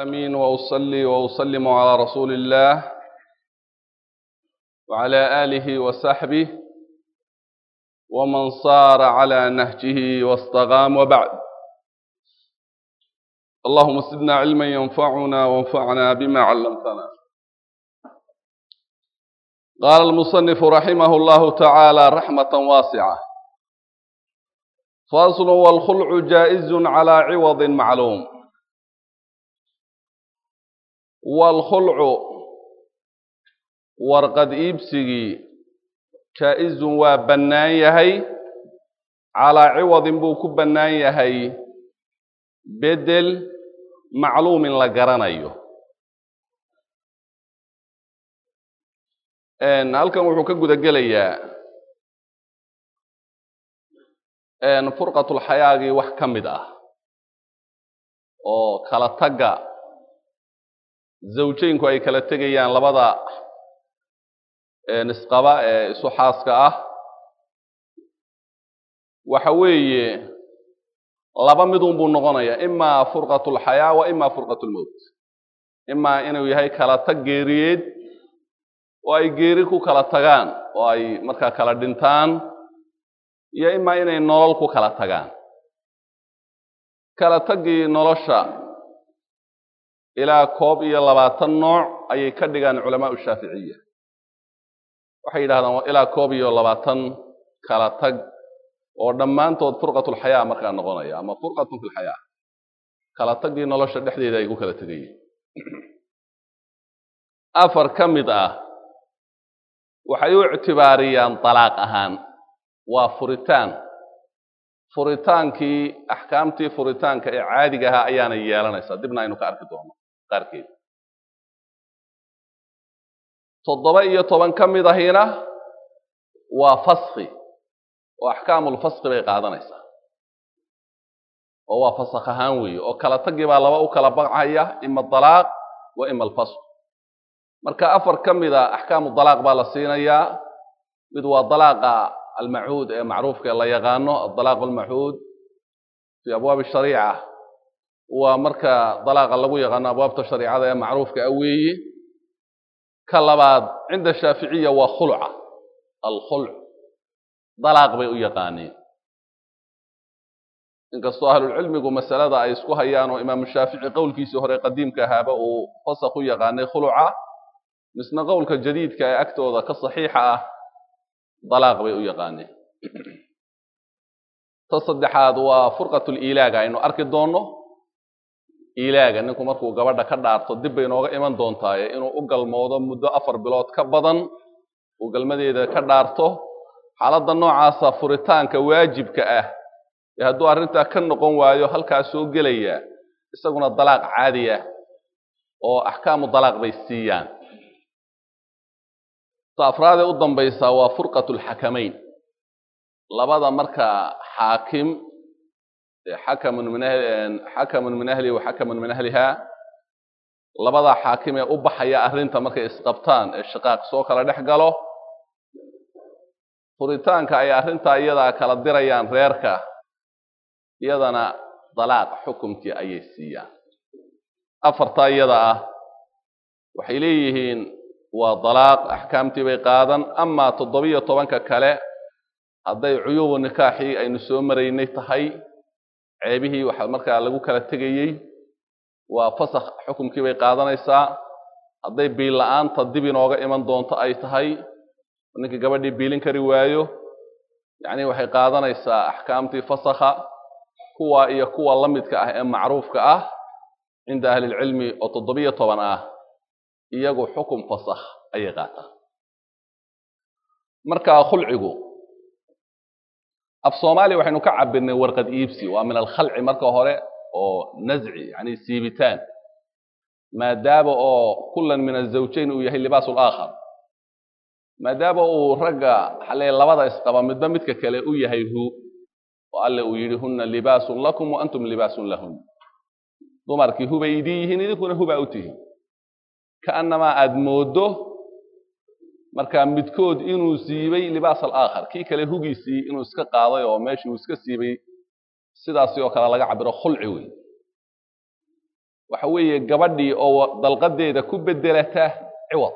أمين وأصلي وأسلم على رسول الله وعلى آله وصحبه ومن صار على نهجه واستقام وبعد اللهم زدنا علما ينفعنا وانفعنا بما علمتنا قال المصنف رحمه الله تعالى رحمة واسعة فاصل والخلع جائز على عوض معلوم والخلع warqad iibsigii jaa-izun waa bannaan yahay calaa ciwadin buu ku bannaan yahay bedel macluumin la garanayo halkan wuxuu ka guda gelayaa furqatulxayaagii wax ka mid ah oo kala tagga zawjeynku ay kala tegayaan labada nisqaba ee isu xaaska ah waxa weeye laba midun buu noqonayaa imaa furqat lxayaa wa imaa furqat lmowt imaa inuu yahay kala tag geeriyeed oo ay geeri ku kala tagaan oo ay markaa kala dhintaan iyo imaa inay nolol ku kala tagaan kala taggii nolosha ilaa koob iyo labaatan nooc ayay ka dhigaan culamaau shaaficiya waxay yidhahdaan ilaa koob iyo labaatan kala tag oo dhammaantood furqatulxayaa markaa noqonaya ama furqatun fi lxayaa kala taggii nolosha dhexdeeda ay ku kala tegayeen afar ka mid ah waxay u ictibaariyaan dalaaq ahaan waa furitaan furitaankii axkaamtii furitaanka ee caadiga ahaa ayaana yeelanaysaa dibna aynu ka arki doono qaarkeed toddoba iyo toban ka mid ahina waa faski oo axkaamulfaski bay qaadanaysaa oo waa fasakh ahaan weeye oo kala tagii baa laba u kala baqcaya ima dalaaq wa ima alfasq marka afar ka mida axkaamu dalaaq baa la siinayaa mid waa dalaaqa almachuud ee macruufka ee la yaqaano adalaaq almachuud fi abwaabi shariica waa marka dalaaqa lagu yaqaano abwaabta shariicada ee macruufka a weeye ka labaad cinda shaaficiya waa khulca alkhulc dalaaq bay u yaqaaneen inkastoo ahlulcilmigu masalada ay isku hayaan oo imaamu shaafici qowlkiisii hore qadiimka ahaaba uu fasakh u yaqaanay khuluca misna qowlka jadiidka ee agtooda ka saxiixa ah dalaaq bay u yaqaaneen ta saddexaad waa furqatuliilaaga aynu arki doonno ilaaga ninku markuu gabadha ka dhaarto dib bay nooga iman doontaaye inuu u galmoodo muddo afar bilood ka badan uu galmadeeda ka dhaarto xaaladda noocaasa furitaanka waajibka ah ee hadduu arrintaa ka noqon waayo halkaa soo gelaya isaguna dalaaq caadi ah oo axkaamu dalaaq bay siiyaan ta afraadee u dambaysaa waa furqatu lxakamayn labada markaa xaakim xakamun min xakamun min ahlihi wa xakamun min ahliha labada xaakim ee u baxaya arrinta markay isqabtaan ee shaqaaq soo kala dhex galo furitaanka ay arrintaa iyadaa kala dirayaan reerka iyadana dalaaq xukumkii ayay siiyaan afartaa iyada ah waxay leeyihiin waa dalaaq axkaamtii bay qaadan amaa toddobiyo tobanka kale hadday cuyuubu nikaaxii aynu soo maraynay tahay ceebihii waxa markaa lagu kala tegayey waa fasakh xukumkii bay qaadanaysaa hadday biil la-aanta dib inooga iman doonto ay tahay ninkii gabadhii biilin kari waayo yacni waxay qaadanaysaa axkaamtii fasakha kuwa iyo kuwa la midka ah ee macruufka ah cinda ahlilcilmi oo toddobiyo toban ah iyagu xukum fasakh ayay qaataan markaa khulcigu af soomaaliya waxaynu ka cabirnay warqad iibsi waa min alkhalci marka hore oo nazci yani siibitaan maadaama oo kulan min azawjayn uu yahay libaasu laakhar maadaama uu ragga xalee labada isqaba midba midka kale u yahay hu oo alle uu yidhi huna libaasun lakum wa antum libaasun lahun dumarkii hubay idin yihiin idinkuna hubaa u tihiin kaannamaa aada mooddo markaa midkood inuu siibay libaas alaakhar kii kale hugiisii inuu iska qaaday oo meeshii uu iska siibay sidaasi oo kale laga cabiro khulci wey waxa weeye gabadhii oo dalqadeeda ku bedelata ciwad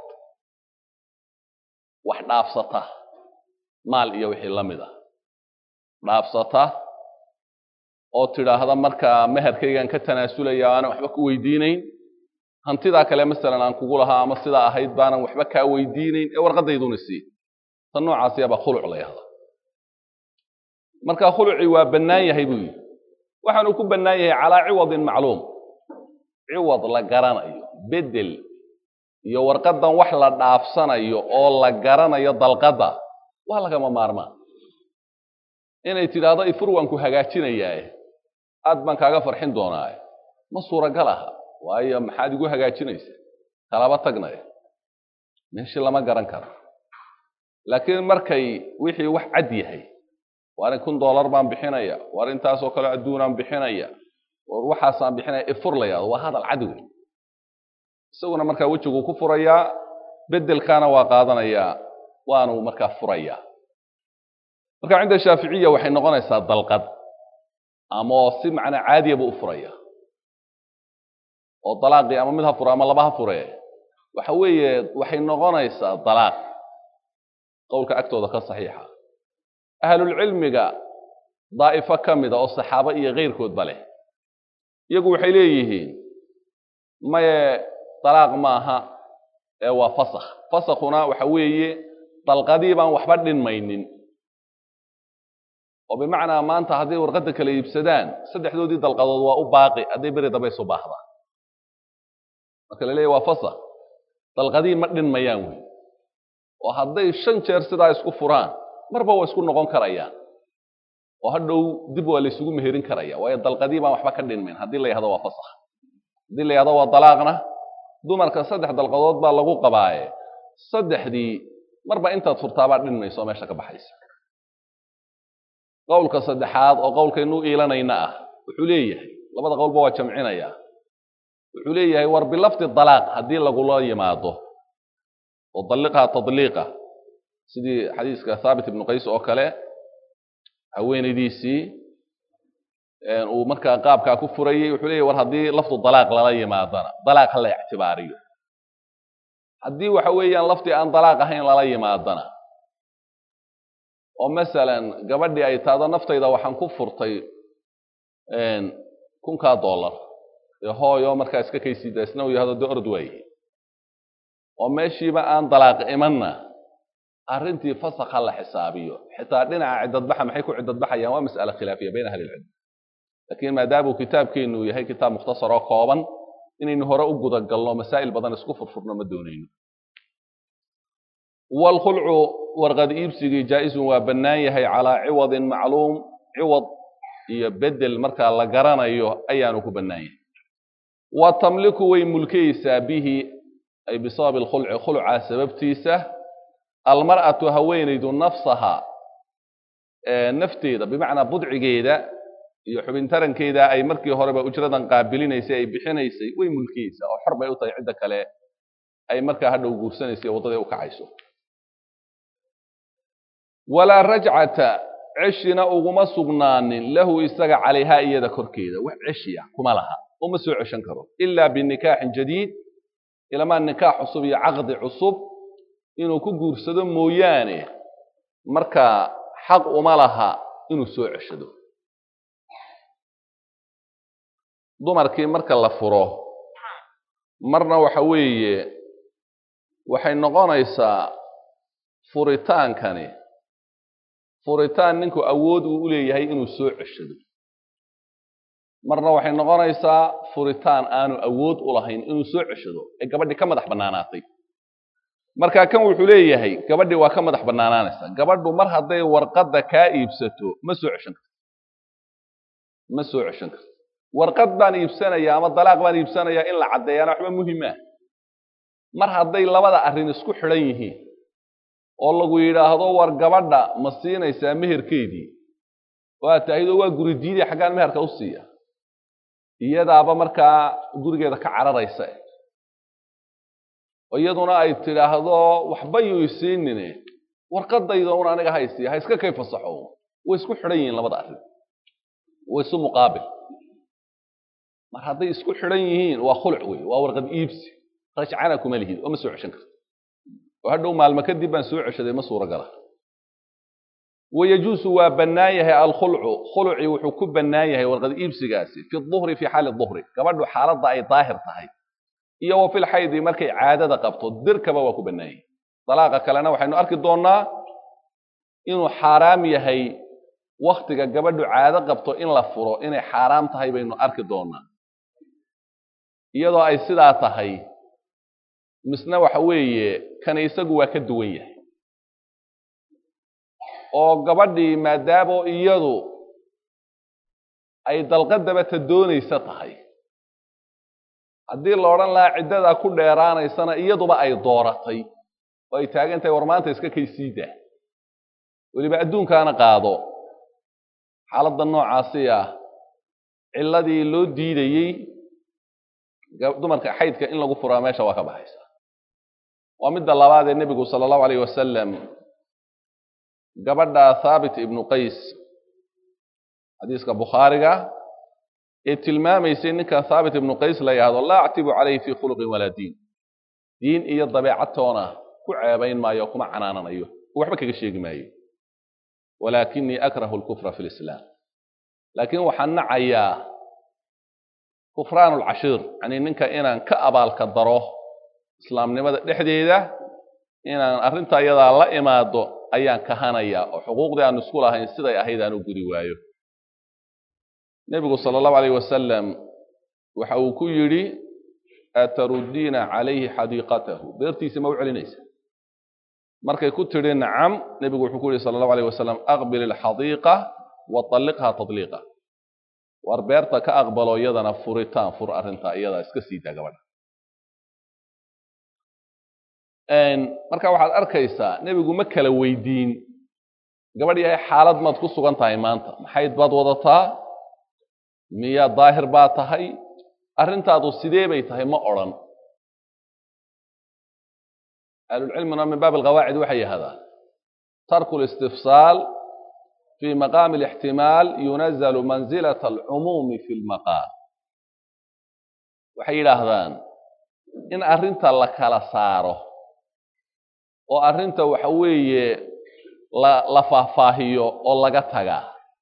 wax dhaafsata maal iyo wixii la mid a dhaafsata oo tidhaahda markaa meherkaygaan ka tanaasulaya aanan waxba ku weydiinayn hantidaa kale masalan aan kugu lahaa ama sidaa ahayd baanan waxba kaa weydiinayn ee warqadayduna sii tan noocaasiyaba khuluc la yahda marka khulucii waa bannaan yahay buu yidhi waxaanu ku bannaan yahay calaa ciwadin macluum ciwad la garanayo bedel iyo warqadan wax la dhaafsanayo oo la garanayo dalqadda waa lagama maarmaan inay tidhaahdo ifur waan ku hagaajinayaae aad baan kaaga farxin doonaaye ma suuragal aha waayo maxaad igu hagaajinaysa kalaba tagnaya meeshii lama garan karo laakiin markay wixii wax cad yahay waar in kun dollar baan bixinaya waar intaasoo kale adduunaan bixinaya war waxaasaan bixinaya ifur la yahdo waa hadal cad wey isaguna markaa wejiguu ku furayaa bedelkaana waa qaadanayaa waanu markaa furayaa marka cinda shaaficiya waxay noqonaysaa dalqad ama si macnaa caadiya buu u furaya oo dalaaqii ama mid ha fure ama laba ha fure waxa weeye waxay noqonaysaa dalaaq qowlka agtooda ka saxiixa ahlulcilmiga daa'ifo ka mida oo saxaabo iyo keyrkoodba leh iyagu waxay leeyihiin maye dalaaq maaha ee waa fasakh fasakhuna waxa weeye dalqadii baan waxba dhinmaynin oo bimacnaa maanta hadday warqadda kala iibsadaan saddexdoodii dalqadood waa u baaqi hadday beri dambe isu baahdaan marka la leeyahy waa fasakh dalqadii ma dhinmayaan wey oo hadday shan jeer sidaa isku furaan marba waa isku noqon karayaan oo hadhow dib waa la isugu meherin karaya waayo dalqadii baan waxba ka dhinmayn haddii la yahdo waa fasakh haddii la yahdo waa dalaaqna dumarka saddex dalqadood baa lagu qabaaye saddexdii marba intaad furtaabaa dhinmayso oo meesha ka baxaysa qowlka saddexaad oo qowlkaynu iilanayna ah wuxuu leeyahay labada qowlba waa jamcinaya wuxuu leeyahay war bilafdi dalaaq haddii lagula yimaado oo dalliqha tadliiqa sidii xadiiska thaabit ibnu qays oo kale haweenaydiisii uu markaa qaabkaa ku furayey wuxuu leeyahy war haddii lafdu dalaaq lala yimaadana dalaaq ha la ictibaariyo haddii waxa weeyaan lafdi aan dalaaq ahayn lala yimaadana oo masalan gabadhii ay taado naftayda waxaan ku furtay kunkaa dollar dee hooyo markaa iska kaysiida isna uu yahdo dee orod waaye oo meeshiiba aan dalaaq imanna arrintii fasakha la xisaabiyo xitaa dhinaca ciddadbaxa maxay ku ciddadbaxayaan waa mas'ale khilaafiya bayna ahli ilcilm laakiin maadaamuu kitaabkeennu yahay kitaab mukhtasar oo kooban inaynu hore u gudagalno masaa'il badan isku furfurno ma doonayno waalkhulcu warqad iibsigii jaa-isun waa bannaan yahay calaa ciwadin macluum ciwad iyo bedel markaa la garanayo ayaanu ku bannaan yahay wa tamliku way mulkaysaa bihi ay bisababi alkhulci khulcaa sababtiisa almar'atu haweenaydu nafsaha nafteeda bimacnaa budcigeeda iyo xubintarankeeda ay markii horeba ujradan qaabilinaysay ay bixinaysay way mulkiyeysaa oo xor bay u tahay cidda kale ay markaa hadhow guursanaysay waddadii u kacayso walaa rajcata ceshina uguma sugnaanin lahu isaga calayhaa iyada korkeeda wax ceshiya kuma laha uma soo ceshan karo ilaa binikaaxin jadiid ilamaa nikaax cusub iyo caqdi cusub inuu ku guursado mooyaane markaa xaq uma laha inuu soo ceshado dumarkii marka la furo marna waxa weeye waxay noqonaysaa furitaankani furitaan ninku awood uu u leeyahay inuu soo ceshado marna waxay noqonaysaa furitaan aanu awood u lahayn inuu soo ceshado ee gabadhii ka madax bannaanaatay marka kan wuxuu leeyahay gabadhii waa ka madax bannaanaanaysaa gabadhu mar hadday warqadda kaa iibsato ma soo ceshan karto ma soo ceshan karto warqad baan iibsanaya ama dalaaq baan iibsanayaa in la caddeeyaana waxba muhima mar hadday labada arrin isku xidhan yihiin oo lagu yidhaahdo war gabadha ma siinaysaa meherkeedii waa tahaydo waa guri diidaya xaggaan meherka u siiya iyadaaba markaa gurigeeda ka cararaysa oo iyaduna ay tidhaahdo waxba yuu isiinine warqadayda un aniga haysiya ha iska kay fasaxo way isku xidhan yihiin labada arrin way isu muqaabil mar hadday isku xidhan yihiin waa khuluc wey waa warqad iibsi rajcana kuma lihid oo ma soo ceshan karto oo hadhow maalmo kadib baan soo ceshaday ma suuragala wayajuusu waa bannaan yahay alkhulcu khulucii wuxuu ku bannaan yahay warqad iibsigaasi fi duhri fi xaali duhri gabadhu xaaladda ay daahir tahay iyo wa fil xaydi markay caadada qabto dirkaba waa ku bannaan yahay dalaaqa kalena waxaynu arki doonnaa inuu xaaraam yahay waktiga gabadhu caado qabto in la furo inay xaaraam tahay baynu arki doonnaa iyadoo ay sidaa tahay misna waxa weeye kana isagu waa ka duwan yahay oo gabadhii maadaamo iyadu ay dalqadaba ta doonaysa tahay haddii la odhan lahaa ciddadaa ku dheeraanaysana iyaduba ay dooratay oo ay taagan tahay war maanta iska kay siidaa weliba adduunkaana qaado xaaladda noocaasi ah cilladii loo diidayey dumarka xaydka in lagu furaa meesha waa ka baxaysa waa midda labaad ee nebigu sala allahu alayh wasalam gabadha thaabit ibnu qays xadiiska bukhaariga ee tilmaamaysay ninka thaabit ibnu qays la yahdo laa actibu calayhi fii khuluqin walaa diin diin iyo dabeecadtoona ku ceebayn maayo kuma canaananayo waxba kaga sheegi maayo walaakinii akrahu lkufra fi lislaam laakiin waxaan nacayaa kufraan lcashiir yani ninka inaan ka abaalka daro islaamnimada dhexdeeda inaan arrinta iyadaa la imaado ayaan kahanayaa oo xuquuqdii aan isku lahayn siday ahayd aan u gudi waayo nebigu sala allahu alayh wasalam waxa uu ku yidhi ataruddiina calayhi xadiiqatahu beertiisa ma u celinaysa markay ku tidhi nacam nebigu wuxuu ku yihi sala allahu alayh wasalam aqbil ilxadiiqa wa talliqha tadliiqa war beerta ka aqbalo iyadana furitaan fur arrinta iyadaa iska sii daa gabadha marka waxaad arkaysaa nebigu ma kala weydiin gabadh yahay xaalad maad ku sugan tahay maanta maxayd baad wadataa miyaa daahir baa tahay arrintaadu sidee bay tahay ma odrhan ahlulcilmina min baab alqawaacid waxay yidhahdaan tarku listifsaal fi maqaami alixtimaal yunazalu manzilata alcumuumi fi lmaqaal waxay yidhaahdaan in arrinta la kala saaro oo arrinta waxa weeye la la faahfaahiyo oo laga tagaa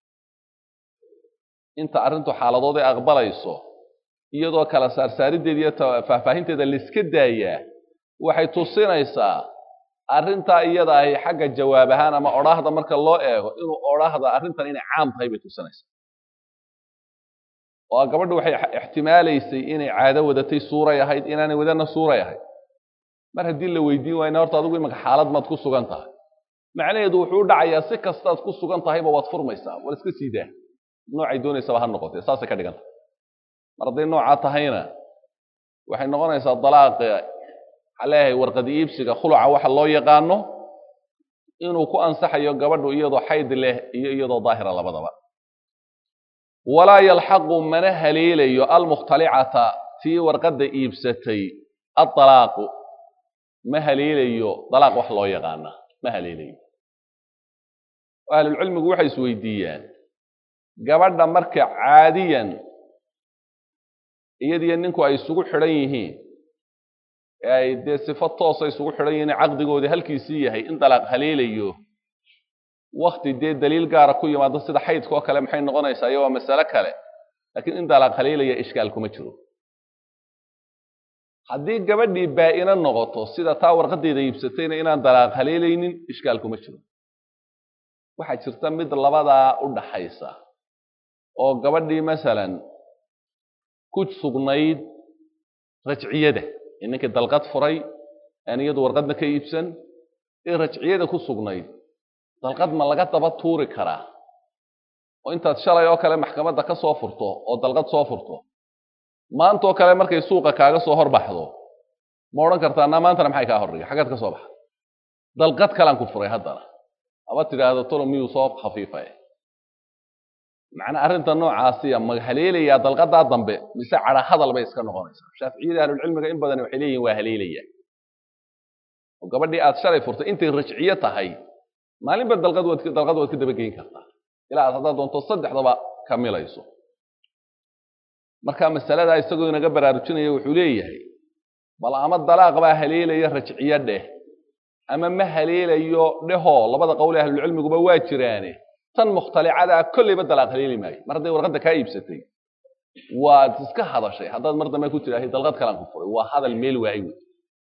inta arrintu xaaladood ay aqbalayso iyadoo kala saarsaariddeeda iyo faahfaahinteeda laiska daayaa waxay tusinaysaa arrintaa iyada ahi xagga jawaab ahaan ama odhaahda marka loo eego inuu odhaahda arrintan inay caam tahay bay tusinaysaa oo gabadhu waxay ixtimaalaysay inay caado wadatay suuray ahayd inaanay wadana suuray ahayd mar haddii la weydiin waayna horta adigu imaka xaalad maad ku sugan tahay macnaheedu wuxuu u dhacayaa si kastaad ku sugan tahayba waad furmaysaa war iska sii daa noocay doonaysaba ha noqotee saasay ka dhigan tahay mar hadday noocaa tahayna waxay noqonaysaa dalaaqa waxaa leeyahay warqad iibsiga khuluca waxa loo yaqaano inuu ku ansaxayo gabadhu iyadoo xayd leh iyo iyadoo daahira labadaba walaa yalxaqu mana haleelayo almukhtalicata tii warqadda iibsatay adalaaqu ma haleelayo dalaaq wax loo yaqaana ma haleelayo ahlulcilmigu waxay isweydiiyaan gabadha marka caadiyan iyadiyo ninku ay isugu xidhan yihiin ee ay dee sifo toosa isugu xidhan yihiin caqdigoodii halkiisii yahay in dalaaq haleelayo wakti dee daliil gaara ku yimaado sida xaydka oo kale maxay noqonaysaa iyo waa masale kale laakiin in dalaaq haleelaya ishkaal kuma jiro haddii gabadhii baa-ina noqoto sida taa warqadeeda iibsatayna inaan dalaaq haleelaynin ishkaal kuma jiro waxaa jirta mid labadaa u dhaxaysa oo gabadhii masalan ku sugnayd rajciyada ee ninkii dalqad furay aan iyadu warqadna ka iibsan ee rajciyada ku sugnayd dalqad ma laga daba tuuri karaa oo intaad shalay oo kale maxkamadda ka soo furto oo dalqad soo furto maantaoo kale markay suuqa kaaga soo horbaxdo ma odhan kartaa naa maantana maxay kaa hordhigay xaggaad ka soo baxa dalqad kalaan ku furay haddana aba tidhaahdo tolo miyuu soo khafiifay macnaa arrinta noocaasiya ma haleelayaa dalqadaa dambe mise cadha hadal bay iska noqonaysaa shaaficiyada ahlulcilmiga in badan waxay leeyihin waa haleelaya oo gabadhii aad shalay furtay intay rajciyo tahay maalinba dalqad waad dalqad waad ka dabageyn kartaa ilaa aad haddaad doonto saddexdaba kamilayso marka masaladaa isagoo inaga baraarujinaya wuxuu leeyahay bal ama dalaaq baa haleelaya rajciyo dheh ama ma haleelayo dhehoo labada qowl ee ahlulcilmiguba waa jiraane tan mukhtalicadaa kolleyba dalaaq haleeli maayo mar hadday warqadda kaa iibsatay waad iska hadashay haddaad mar dambe ku tidhaahay dalqad kalaan ku furay waa hadal meel waayi wey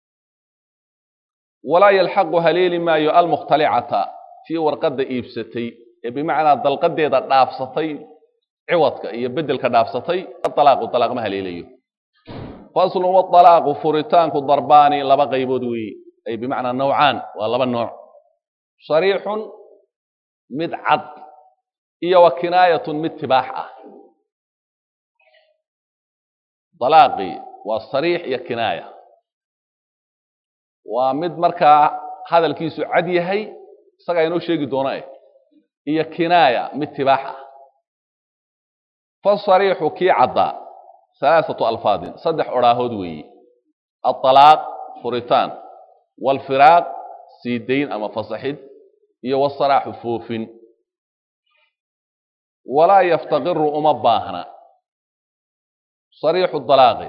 walaa yalxaqu haleeli maayo almukhtalicata tii warqadda iibsatay ee bimacnaa dalqadeeda dhaafsatay ciwadka iyo bedelka dhaafsatay alaaqu alaaq ma haleelayo faslun waalaaqu furitaanku darbaani laba qaybood weeye ay bimacnaa nawcaan waa laba nooc sariixun mid cad iyo wa kinaayatun mid tibaax ah dalaaqii waa sariix iyo kinaaya waa mid markaa hadalkiisu cad yahay isagaa inoo sheegi doona eh iyo kinaaya mid tibaax ah fasariixu kii caddaa halaaثatu alfaadin saddex odhaahood weeye aطalaaq furitaan wاlfiraaq siidayn ama fasaxid iyo wasaraaxu foofin walaa yaftaqiru uma baahna sariixu dalaaqi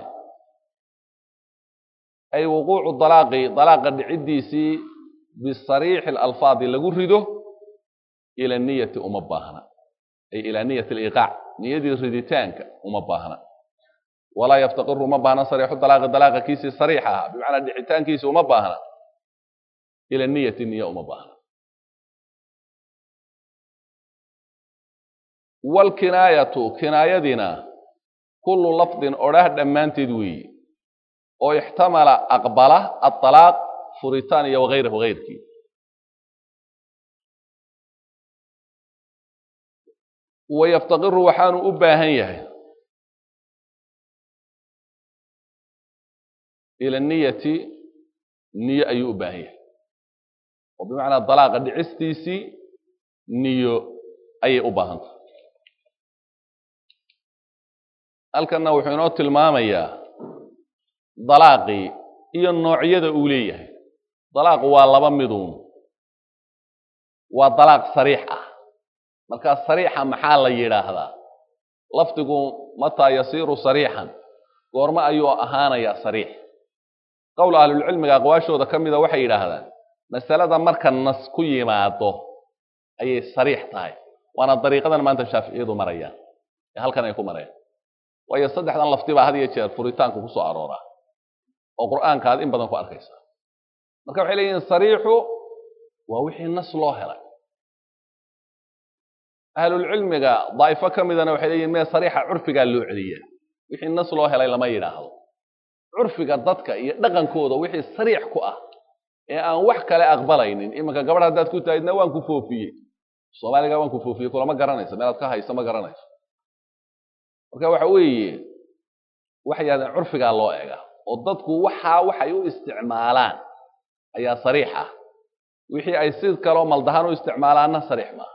ay wuquucu dalaaqi dalaaqa dhiciddiisii bisariixi اlalfaadi lagu rido ila niyati uma baahna ay ilaa niyat aliqaac niyadii riditaanka uma baahna walaa yaftaqiru uma baahna sariixu dalaaqi dalaaqa kiisii sariix ahaa bimacnaa dhicitaankiisi uma baahna ila niyati niya uma baahna wlkinaayatu kinaayadina kullu lafdin odhaah dhammaanteed weeye oo ixtamala aqbala aalaaq furitaan iyo wagayrahu gayrkii wayaftaqiru waxaanu u baahan yahay ila niyati niyo ayuu u baahan yahay oo bimacnaa dalaaqa dhicistiisii niyo ayay u baahantah halkanna wuxuu inoo tilmaamayaa dalaaqii iyo noocyada uu leeyahay dalaaqu waa laba miduun waa dalaaq sariix ah markaa sariixa maxaa la yidhaahdaa lafdigu mataa yasiiru sariixan goormo ayuu ahaanayaa sariix qowl ahlulcilmiga aqwaashooda ka mida waxay yidhaahdaan masalada marka nas ku yimaado ayay sariix tahay waana dariiqadan maanta shaaficiyadu marayaan ee halkan ay ku marayaan waayo saddexdan lafti baa had iyo jeer furitaanku ku soo arooraa oo qur'aanka aad in badan ku arkaysaa marka waxay leeyihin sariixu waa wixii nas loo helay ahlulcilmiga daa'ifo ka midana waxay leeyihin mee sariixa curfigaa loo celiya wixii nas loo helay lama yidhaahdo curfiga dadka iyo dhaqankooda wixii sariix ku ah ee aan wax kale aqbalaynin iminka gabadh haddaad ku tahaydna waan ku foofiyey soomaaliga waan ku foofiyey kulama garanayso meelaad ka hayso ma garanayso marka waxa weeye waxay yidhahdeen curfigaa loo ega oo dadku waxaa waxay u isticmaalaan ayaa sariix ah wixii ay si kaloo maldahaan u isticmaalaanna sariix maaha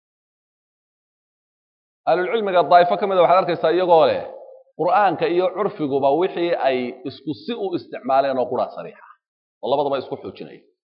ahlulcilmiga daa'ifo ka mida waxaad arkaysaa iyagoo leh qur'aanka iyo curfiguba wixii ay isku si u isticmaaleen oo quraa sariixa oo labadaba isku xoojinaya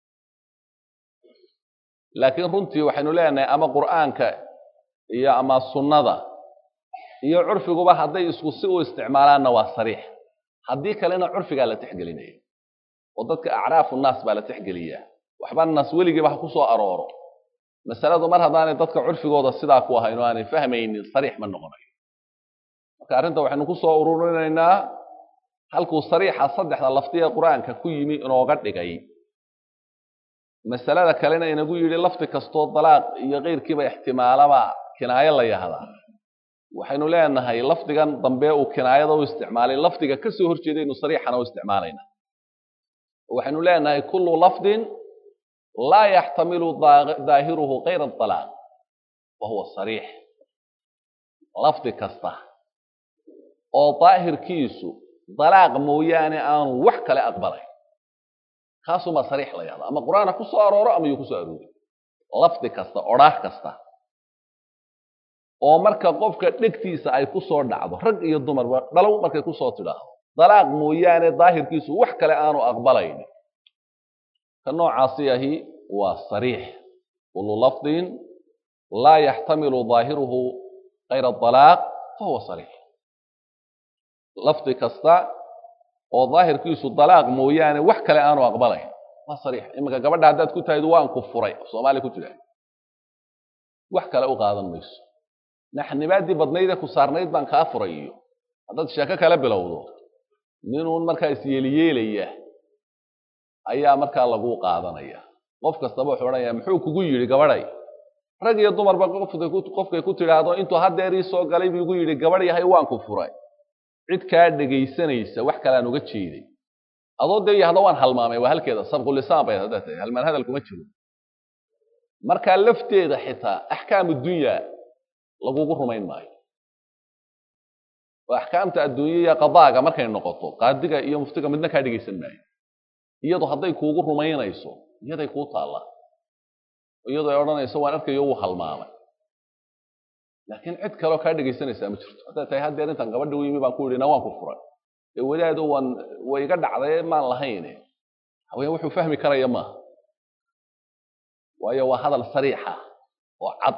laakiin runtii waxaynu leenahay ama qur'aanka iyo ama sunnada iyo curfiguba hadday isku si u isticmaalaanna waa sariix haddii kalena curfigaa la texgelinaya oo dadka acraafu naas baa la texgeliyaa waxba nas weligiiba ha ku soo arooro masaladu mar haddaanay dadka curfigooda sidaa ku ahayn oo aanay fahmaynin sariix ma noqonayo marka arrinta waxaynu ku soo ururinaynaa halkuu sariixa saddexda laftiga qur-aanka ku yimi inooga dhigay masalada kalena inagu yidhi lafdi kastoo dalaaq iyo keyrkiiba ixtimaalaba kinaayo la yahdaa waxaynu leenahay lafdigan dambe uu kinaayada u isticmaalay lafdiga ka soo horjeedaynu sariixana u isticmaalayna waxaynu leenahay kullu lafdin laa yaxtamilu daahiruhu kayra alaaq wa huwa sariix lafdi kasta oo daahirkiisu dalaaq mooyaane aanu wax kale aqbalayn kaasumaa sariix la yahda ama qur-aan ha ku soo arooro ama yuu ku soo aroori lafdi kasta odhaah kasta oo marka qofka dhegtiisa ay ku soo dhacdo rag iyo dumarba dhalow markay ku soo tidhaahdo dalaaq mooyaane daahirkiisu wax kale aanu aqbalayn ka noocaasi ahi waa sariix kullu lafdin laa yaxtamilu daahiruhu kayra alaaq fahuwa sariix lafdi kasta oo daahirkiisu dalaaq mooyaane wax kale aanu aqbalayn waa sariix iminka gabadha haddaad ku tahaydu waan ku furay soomaaliya ku jira wax kale u qaadan mayso naxnibaadii badnaydee ku saarnayd baan kaa furay iyo haddaad sheeko kale bilowdo ninuun markaa isyeeliyeelaya ayaa markaa lagu qaadanaya qof kastaba wuxuu odhanaya muxuu kugu yidhi gabadhay rag iyo dumarba qofkay ku tidhaahdo intuu haddeer ii soo galay buu igu yidhi gabadh yahay waan ku furay cid kaa dhegaysanaysa wax kaleaan uga jeeday adoo dee yahda waan halmaamay waa halkeeda sabqulisaan bay haddaa tahay halmaan hadal kuma jiro markaa lafteeda xitaa axkaamu dunya lagugu rumayn maayo oo axkaamta adduunya iyo qadaaga markay noqoto qaadiga iyo muftiga midna kaa dhegaysan maayo iyadu hadday kuugu rumaynayso iyaday kuu taalla iyadoo ay odhanayso waan arkayo wuu halmaamay laakiin cid kaleo kaa dhegaysanaysaa ma jirto haddaad tahay haddeer intaan gabadha u yimi baan ku yidhi na waan ku furay ee wadaado waan way iga dhacday maan lahayne haween wuxuu fahmi karaya maaha waayo waa hadal sariixa oo cad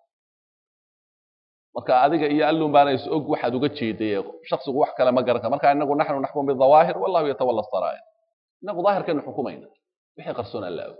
marka adiga iyo allun baana is og waxaad uga jeeday shaksigu wax kale ma garanta marka inagu naxnu naxkum bidawaahir wallahu yatawalla saraa'ir inagu daahirkeenu xukumayna wixii qarsoon alla og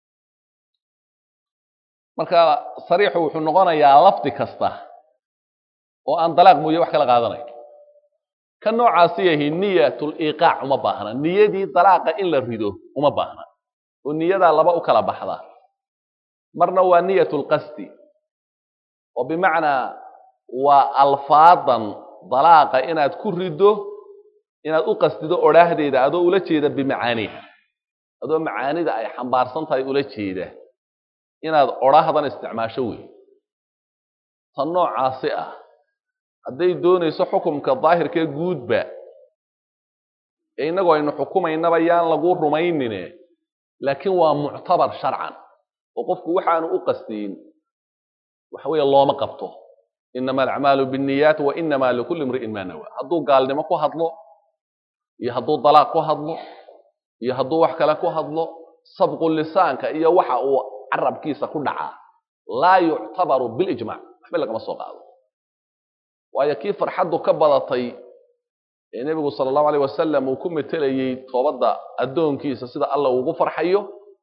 marka sariixu wuxuu noqonayaa lafdi kasta oo aan dalaaq mooye wax kala qaadanayn ka noocaasi yahi niyatul iqaac uma baahna niyadii dalaaqa in la rido uma baahna oo niyadaa laba u kala baxda marna waa niyatul qasdi oo bimacnaa waa alfaadan dalaaqa inaad ku riddo inaad u qasdido odhaahdeeda adoo ula jeeda bimacaaniha adoo macaanida ay xambaarsan tahay ula jeeda inaad odhaahdan isticmaasho wey tan noocaasi ah hadday doonayso xukumka daahirkee guudba ee innagoo aynu xukumaynaba yaan lagu rumaynine laakiin waa muctabar sharcan oo qofku waxaanu u qasdiyin waxa weeye looma qabto inama alacmaalu binniyaat wa inama likulli imri'in maa nawa hadduu gaalnimo ku hadlo iyo hadduu dalaaq ku hadlo iyo hadduu wax kale ku hadlo sabqu lisaanka iyo waxa uu carabkiisa ku dhacaa laa yuctabaru bilijmac waxba lagama soo qaado waayo kii farxaddu ka badatay ee nebigu sala allahu aleyh wasalam uu ku metelayey toobadda addoonkiisa sida alla ugu farxayo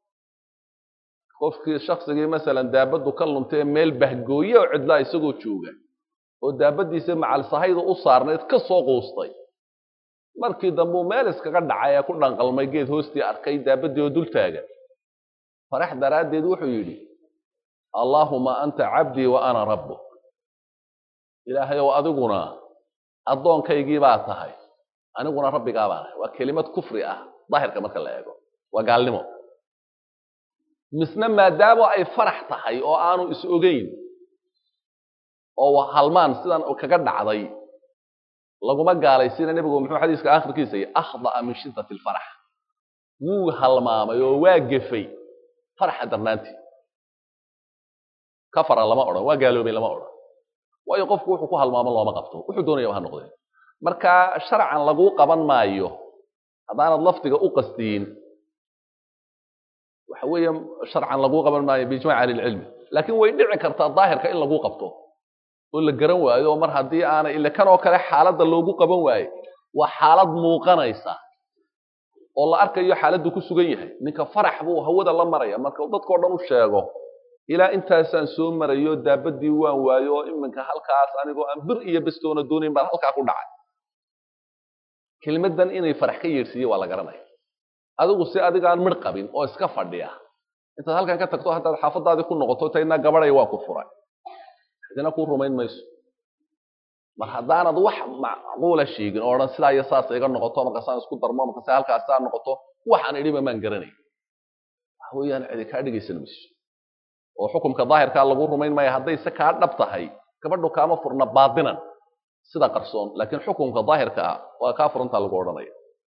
qofkii shaksigii masalan daabaddu ka luntay meel bahgooye oo cidlaa isagoo jooga oo daabaddiisa macalsahayda u saarnayd ka soo quustay markii dambuu meel iskaga dhacay ee ku dhanqalmay geed hoostii arkay daabaddii oo dul taagan farax daraaddeed wuxuu yidhi allaahuma anta cabdii wa ana rabbuk ilaahay ow adiguna addoonkaygii baa tahay aniguna rabbigaa baan ahay waa kelimad kufri ah daahirka marka la eego waa gaalnimo misna maadaamo ay farax tahay oo aanu is ogeyn oo halmaan sidan kaga dhacday laguma gaalaysiina nebigu muxuu xadiiska aakhirkiisa yii akhda'a min shiddati alfarax wuu halmaamay oo waa gefay faraxa darnaantii kafara lama odhan waa gaaloobay lama odhan waayo qofku wuxuu ku halmaamo looma qabto wuxuu doonayaba ha noqdee marka sharcan laguu qaban maayo haddaanad lafdiga u qasdiyin waxa weeye sharcan laguu qaban maayo biijmaci ahlilcilmi laakiin way dhici kartaa daahirka in laguu qabto oo la garan waayo oo mar haddii aanay ile kan oo kale xaaladda loogu qaban waaye waa xaalad muuqanaysa oo la arkayo xaaladdu ku sugan yahay ninka farax buu hawada la maraya marka dadkao dhan u sheego ilaa intaasaan soo marayo daabaddii waan waayo oo iminka halkaas anigoo aan bir iyo bestoona doonayn baan halkaa ku dhacay kelmaddan inay farax ka yeedhsiiye waa la garanaya adigu si adigaan midh qabin oo iska fadhiya intaad halkan ka tagto haddaad xaafadaadii ku noqoto taydna gabaday waa ku furay cidina kuu rumayn mayso mar haddaanad wax macquula sheegin oo odhan sidaa iyo saas iga noqoto markaasaan isku darmo markaase halkaasaa noqoto waxaan idhiba maan garanay waxa weeyaan cidi kaa dhegaysan mayso oo xukumka daahirkaa lagu rumayn maayo hadday se kaa dhab tahay gabadhu kaama furna baadinan sida qarsoon laakiin xukumka daahirka ah waa kaa furantaa lagu odhanaya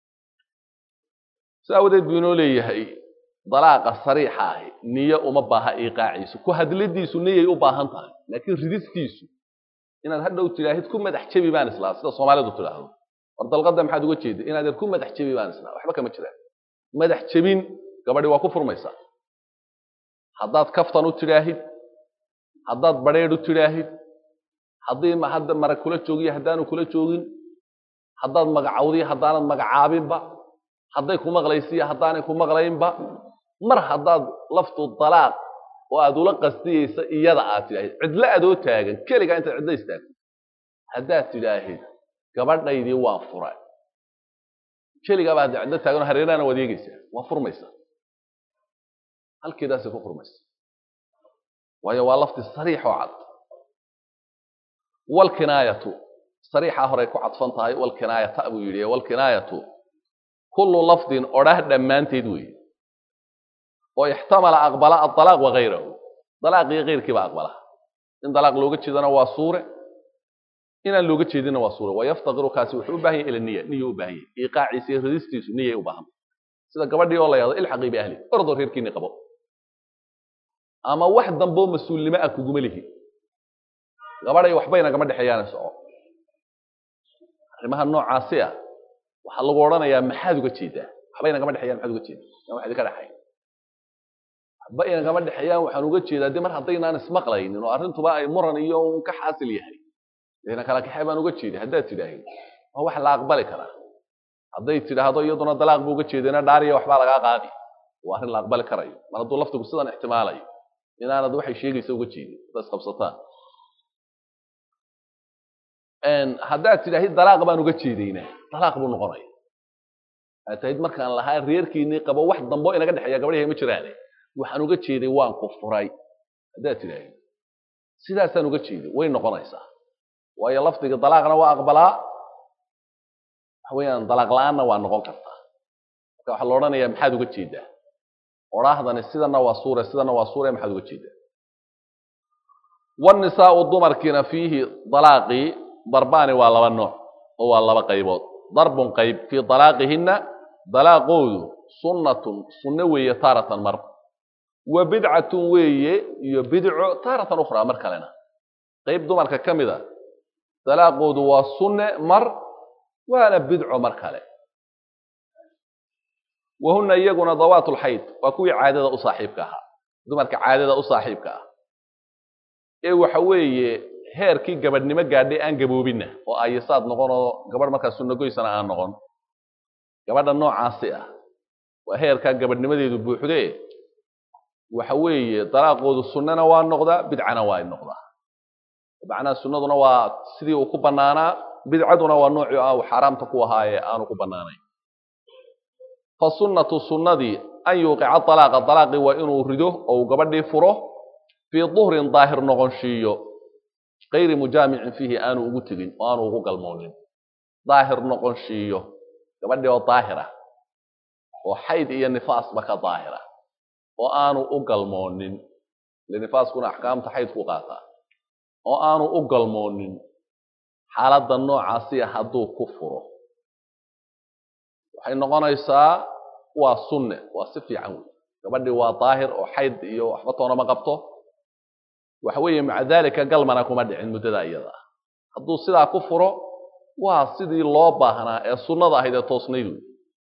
si aawadeed buu inoo leeyahay dalaaqa sariixa ahi niyo uma baaha iiqaaciisu ku hadladiisu niyay u baahan tahay laakiin ridistiisu inaad hadhow tidhaahid ku madax jebi baan islaa sida soomaalidu tidhaahdo war dalqadda maxaad uga jeeda inaad ku madax jebi baan islaa waxba kama jiraan madax jebin gabadhi waa ku furmaysaa haddaad kaftan u tidhaahid haddaad badheedh u tidhaahid haddii hadda mara kula joogiyo haddaanu kula joogin haddaad magacawdiyo haddaanad magacaabinba hadday ku maqlaysiiyo haddaanay ku maqlaynba mar haddaad laftu dalaaq oo aad ula qastiyeysa iyada aad tidhaahid cidlo adoo taagan keligaa intaad cidlo istaagto haddaad tidhaahid gabadhaydii waan furay keligaaba hadda cidlo taagan oo hareerahana waad eegeysaa waa furmaysa halkeedaasay ku furmaysa waayo waa lafti sariix oo cad walkinaayatu sariixaa horey ku cadfan tahay walkinaayata buu yidhi walkinaayatu kullu lafdin odhah dhammaanteed weeye oo ixtamala aqbala adalaaq wagayrahu dalaaq iyo keyrkiiba aqbala in dalaaq looga jeedana waa suure inaan looga jeedinna waa suure wayaftaqiru kaasi wuxuu u baahan yahy ila niya niya u baahan yahy iiqaaciisa iyo radistiisu niyay u baahan sida gabadhii oo la yahdo ilxaqii biahli ordoo reerkiini qabo ama wax damboo mas-uulnimo ah kuguma lihi gabadhay waxbayna gama dhexeeyaana soco arrimaha noocaasi ah waxaa lagu odhanayaa maxaad uga jeedaa waxbayna gama dhexeeyaan maxaad uga jeeda aan wax idinka dhexayn waxba ina gama dhexeeyaan waxaan uga jeedaa de mar haddaynaan ismaqlaynin oo arrintuba ay muran iyo un ka xaasil yahay dena kala kaxee baan uga jeeday haddaad tidhaahid waa wax la aqbali karaa hadday tidhaahdo iyaduna dalaaq bu uga jeedayna dhaariya waxbaa lagaa qaadi waa arrin la aqbali karayo mar hadduu laftigu sidan ixtimaalayo inaanad waxay sheegaysa uga jeedin haddaad isqabsataan haddaad tidhaahid dalaaq baan uga jeedaynaa dalaaq buu noqonaya aad tahid markaan lahaa reerkiinii qabo wax dambo inaga dhexeeya gabadhahay ma jiraane waxaan uga jeeday waan ku furay haddaad tidhaahid sidaasaan uga jeeday way noqonaysaa waayo lafdiga dalaaqna waa aqbalaa waxa weeyaan dalaaq la-aanna waa noqon kartaa marka waxaa la odhanayaa maxaad uga jeedaa odhaahdani sidana waa suure sidana waa suure maxaad uga jeedaa wanisaau dumarkiina fiihi dalaaqii darbaani waa laba nooc oo waa laba qaybood darbun qayb fii dalaaqihinna dalaaqoodu sunnatun sunno weeye taaratan mar wa bidcatun weeye iyo bidco taaratan ukhraa mar kalena qayb dumarka ka mid a dalaaqoodu waa sunne mar waana bidco mar kale wahuna iyaguna dawaat lxayd waa kuwii caadada u saaxiibka ahaa dumarka caadada u saaxiibka ah ee waxa weeye heerkii gabadhnimo gaadhay aan gaboobinna oo ayasaad noqon oo gabadh markaa sunnagoysana aan noqon gabadha noocaasi ah waa heerkaa gabadhnimadeedu buuxdee waxa weeye dalaaqoodu sunnana waa noqdaa bidcana waa noqdaa macnaha sunnaduna waa sidii uu ku bannaanaa bidcaduna waa noocii ah uu xaaraamta ku ahaa ee aanu ku bannaanayn fa sunnatu sunnadii an yuuqica dalaaqa dalaaqii waa inuu rido oo uu gabadhii furo fii duhrin daahir noqonshiiyo kayri mujaamicin fiihi aanu ugu tegin oo aanu ugu galmoonin daahir noqonshiiyo gabadhii oo daahira oo xayd iyo nifaasba ka daahira oo aanu u galmoonin ile nifaaskuna axkaamta xayd ku qaataa oo aanu u galmoonin xaaladda noocaasiya hadduu ku furo waxay noqonaysaa waa sunne waa si fiican wey gabadhii waa daahir oo xayd iyo waxba toonama qabto waxa weeye maca daalika galmana kuma dhicin muddada iyada ah hadduu sidaa ku furo waa sidii loo baahnaa ee sunnada ahayd ee toosnayd wey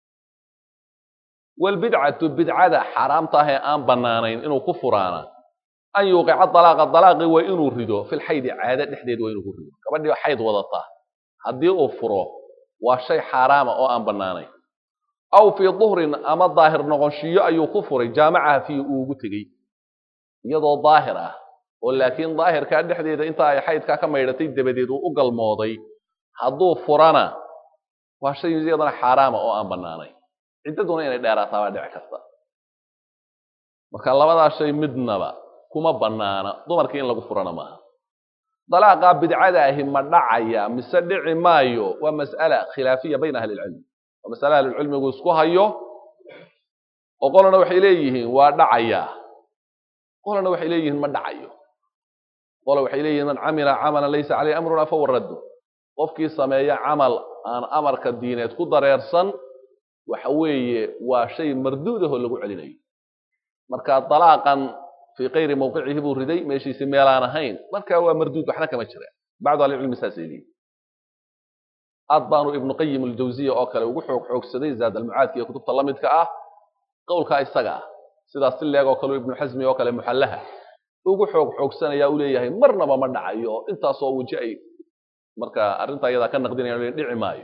walbidcatu bidcada xaaraamta ah ee aan bannaanayn inuu ku furaana an yuuqica dalaaqa dalaaqi waa inuu rido filxaydi caado dhexdeed waa inuu ku rido gabadhii xayd wadataa haddii uu furo waa shay xaaraama oo aan bannaanayn aw fii duhrin ama daahir noqonshiyo ayuu ku furay jaamacaha fiihi uu ugu tegey iyadoo daahir ah oo laakiin daahirkaa dhexdeeda inta ay xaydkaa ka maydhatay dabadeed uu u galmooday hadduu furana waa shay iyadana xaaraama oo aan bannaanayn ciddaduna inay dheeraataa baa dhici karta marka labadaa shay midnaba kuma bannaana dumarkii in lagu furana maaha dalaaqaa bidcada ahi ma dhacaya mise dhici maayo waa mas'ala khilaafiya bayna ahli ilcilmi waa masale ahlulcilmigu isku hayo oo qolana waxay leeyihiin waa dhacayaa qolana waxay leeyihiin ma dhacayo qola waxay leeyihiin man camila camalan laysa caleyhi amruna fahuwa raddu qofkii sameeya camal aan amarka diineed ku dareersan waxa weeye waa shay marduudahoo lagu celinayo marka dalaaqan fii kayri mawqicihi buu riday meeshiisi meelaan ahayn marka waa marduud waxna kama jira bacdu ahlicilmi saasay leeyihin aad baanu ibnu qayim aljawziya oo kale ugu xoog xoogsaday zaad almucaadka iyo kutubta la midka ah qowlkaa isaga ah sidaas si leeg oo kale ibnu xasmi oo kale muxallaha ugu xoog xoogsanaya u leeyahay marnaba ma dhacayo intaasoo weji ay marka arrintaa iyadaa ka naqdinayaan dhici maayo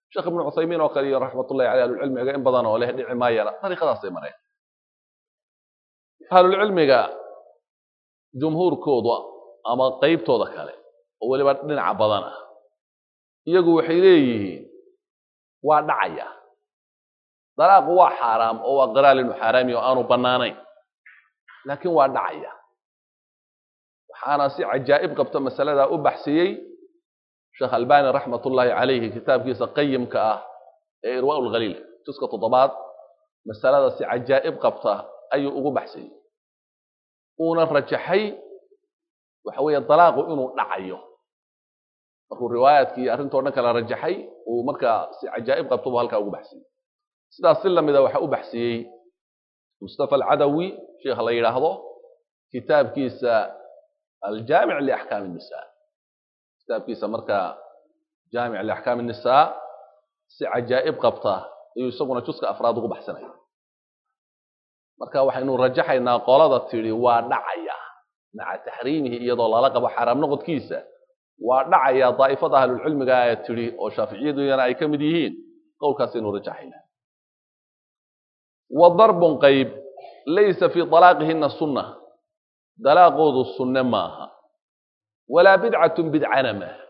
sheekh ibnu cuthaymiin oo kale iyo raxmatullahi caley ahlulcilmiga in badan oo leh dhici maayana dariiqadaasay mareen ahlulcilmiga jumhuurkooda ama qeybtooda kale oo weliba dhinaca badan ah iyagu waxay leeyihiin waa dhacaya dalaaqu waa xaaraam oo waa qiraal inuu xaaraami oo aanu bannaanayn laakiin waa dhacaya waxaana si cajaa'ib qabta masaladaa u baxsiyey sheekh albani raxmat ullaahi calayhi kitaabkiisa qayimka ah ee irwaa lkhaliil juska toddobaad masalada si cajaa'ib qabta ayuu ugu baxsiyey uuna rajaxay waxa weeye dalaaqu inuu dhacayo markuu riwaayaadkii iyo arrintoo dhan kala rajaxay uu markaa si cajaa'ib qabto buu halkaa ugu baxsiyey sidaas si lamida waxaa u baxsiyey mustafa alcadawi sheikha la yidhaahdo kitaabkiisa aljaamic liaxkaam الnisa kitaabkiisa markaa jaamic liaxkaam الnisaa si cajaa'ib qabta ayuu isaguna juska afraad ugu baxsanaya marka waxaynu rajaxaynaa qolada tidhi waa dhacaya maca taxriimihi iyadoo lala qabo xaaraam noqodkiisa waa dhacaya daa'ifada ahlulcilmiga ee tidhi oo shaaficiyaduyana ay ka mid yihiin qowlkaasaynu rajaxaynaa wa darbun qayb laysa fii dalaaqihina sunna dalaaqoodu sunne maaha walaa bidcatun bidcana maaha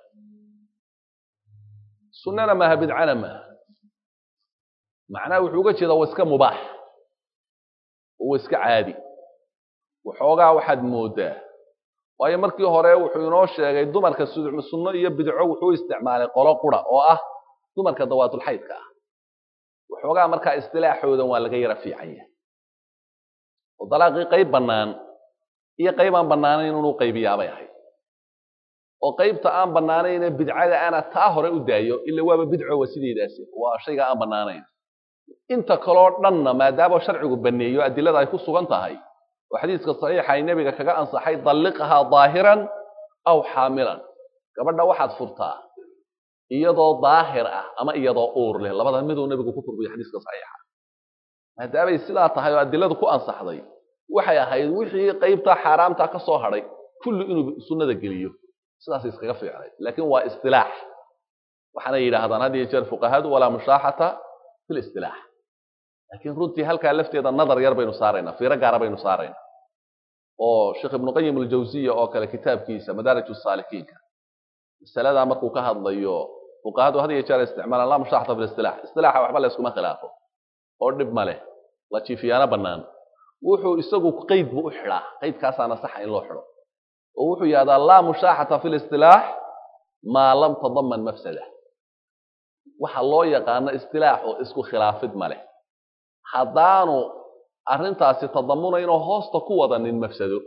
sunnana maaha bidcana maaha macnaha wuxuu uga jeedaa waa iska mubaax oo waa iska caadi waxoogaa waxaad moodaa waayo markii hore wuxuu inoo sheegay dumarka sunno iyo bidco wuxuu isticmaalay qolo qura oo ah dumarka dawaatulxaydka ah waxoogaa markaa istilaaxoodan waa laga yara fiican yahay oo dalaaqii qayb bannaan iyo qayb aan bannaanayn inuu qaybiyaabay ahayd oo qaybta aan bannaanayne bidcada ana taa hore u daayo ila waaba bidco waa sideedaasi waa shayga aan bannaanayn inta kaloo dhanna maadaama sharcigu baneeyo adilada ay ku sugan tahay oo xadiiska saxiixa ay nebiga kaga ansaxay dalliqhaa daahiran aw xaamilan gabadha waxaad furtaa iyadoo daahir ah ama iyadoo uur leh labada miduu nebigu ku furbiyo xadiiska saxiixa maadaamay sidaa tahay oo adiladu ku ansaxday waxay ahayd wixii qaybtaa xaaraamtaa ka soo hadhay kulli inuu sunnada geliyo sidaasay iskaga fiicnay laakiin waa istilaax waxaanay yidhaahdaan had iyo jeer fuqahadu walaa mushaaxata fi listilaax laakiin runtii halkaa lafteeda nadar yar baynu saaraynaa fiiro gaara baynu saaraynaa oo sheekh ibnu qayim aljawsiya oo kale kitaabkiisa madaarij saalikiinka masaladaa markuu ka hadlayo fuqahadu had iyo jeer isticmaalaan laa mushaaxata fi listilax istilaaxa waxba la yskuma khilaafo oo dhib ma leh la jiifiyaana bannaan wuxuu isagu qeyd buu u xidhaa qeydkaasaana saxa in loo xidho oo wuxuu yihahdaa laa mushaaxata fi listilaax maa lam tadaman mafsada waxa loo yaqaano istilaax oo isku khilaafid ma leh haddaanu arrintaasi tadamunaynoo hoosta ku wadanin mafsado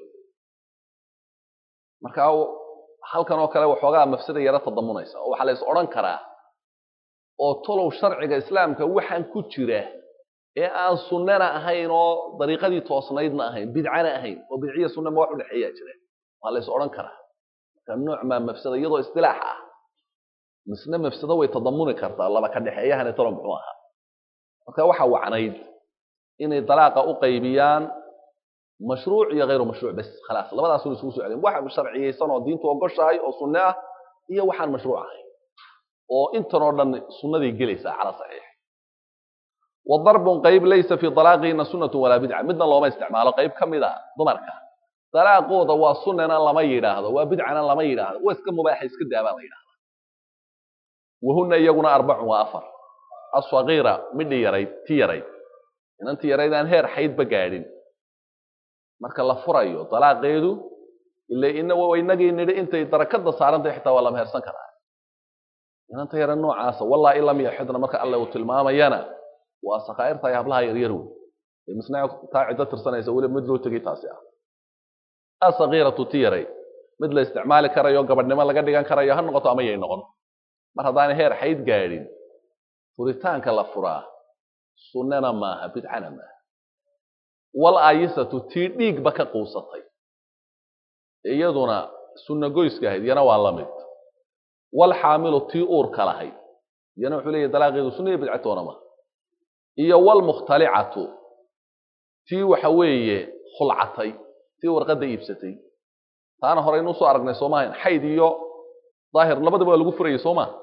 marka halkan oo kale waxoogaa mafsada yaro tadamunaysa oo waxaa la is odhan karaa oo tolow sharciga islaamka waxaan ku jira ee aan sunnana ahayn oo dariiqadii toosnaydna ahayn bidcana ahayn oo bidciya sunna ma wax u dhexeeyaa jira waa la is odhan karaa marka nooc maa mafsada iyadoo istilaax ah misna mafsado way tadamuni kartaa laba ka dhexeeyahani tolo muxuu ahaa marka waxa wacnayd inay dalaaqa u qaybiyaan mashruuc iyo hayru mashruuc bes khalaas labadaasuna isugu soo celin wax sharciyeysan oo diintu ogoshahay oo sunne ah iyo waxaan mashruuc ahayn oo intan oo dhan sunnaday gelaysaa cala saxiix wa darbun qayb laysa fii dalaaqihina sunnatu walaa bidca midna looma isticmaalo qayb ka mid a dumarka dalaaqooda waa sunnana lama yidhaahdo waa bidcana lama yidhaahdo waa iska mubaaxa iska daabaa la yidhahda wahuna iyaguna arbacun waa afar asagiira midhi yarayd ti yarayd inanti yarayd aan heer xaydba gaadhin marka la furayo dalaaqeedu ila ina inagii nidhi intay darakada saarantay xitaa waa la mehersan karaa inanta yara noocaasa wallahi in lam yaxidna marka alle uu tilmaamayana waa sakaa'irtahay hablaha yaryar wey ee misna taa ciddo tirsanaysa weliba mid loo tegay taasi ah asagiiratu ti yarayd mid la isticmaali karayo gabadhnimo laga dhigan karayo ha noqoto ama yay noqon mar haddaanay heer xayd gaadhin furitaanka la furaa sunnana maaha bidcana maaha wal aayisatu tii dhiigba ka quusatay iyaduna sunna goyska ahayd yana waa la mid wal xaamilu tii uurka lahayd yana wuxuu leeyahy dalaaqeedu sunna iyo bidcatoona maaha iyo wal mukhtalicatu tii waxa weeye khulcatay tii warqadda iibsatay taana horeynuu soo aragnay soo maahayn xayd iyo daahir labadaba waa lagu furayay soo maa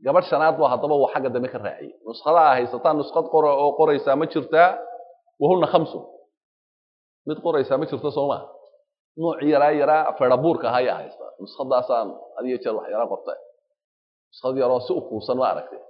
gabadh shanaad bu haddaba uu xagga dambe ka raaciyey nuskhada a haysataan nuskhad qora oo qoraysaa ma jirtaa wahuna khamsun mid qoraysaa ma jirto soo maa nuuc yaraa yaraa ferabuurka ahaa ayaa haysta nuskhadaasaan adiyo jeer wax yara qorta nuskhad yaroo si u kuusan ma aragtay